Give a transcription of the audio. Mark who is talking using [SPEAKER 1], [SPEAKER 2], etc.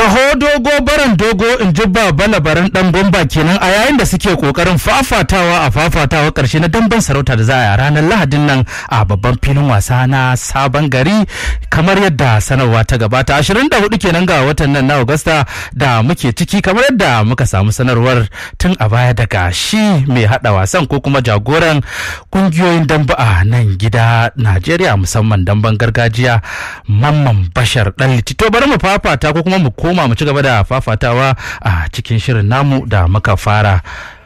[SPEAKER 1] Taho dogo baran dogo in ji baba labaran dan bomba kenan a yayin da suke kokarin fafatawa a fafatawa karshe na damben sarauta da za a yi a ranar lahadin nan a babban filin wasa na sabon gari kamar yadda sanarwa ta gabata 24 kenan ga watan nan na Agusta da muke ciki kamar yadda muka samu sanarwar tun a baya daga shi mai hada wasan ko kuma jagoran kungiyoyin dambe a nan gida Najeriya musamman damben gargajiya Mamman Bashar dan to bari mu fafata ko kuma mu koma mu ci gaba da fafatawa a cikin shirin namu da muka fara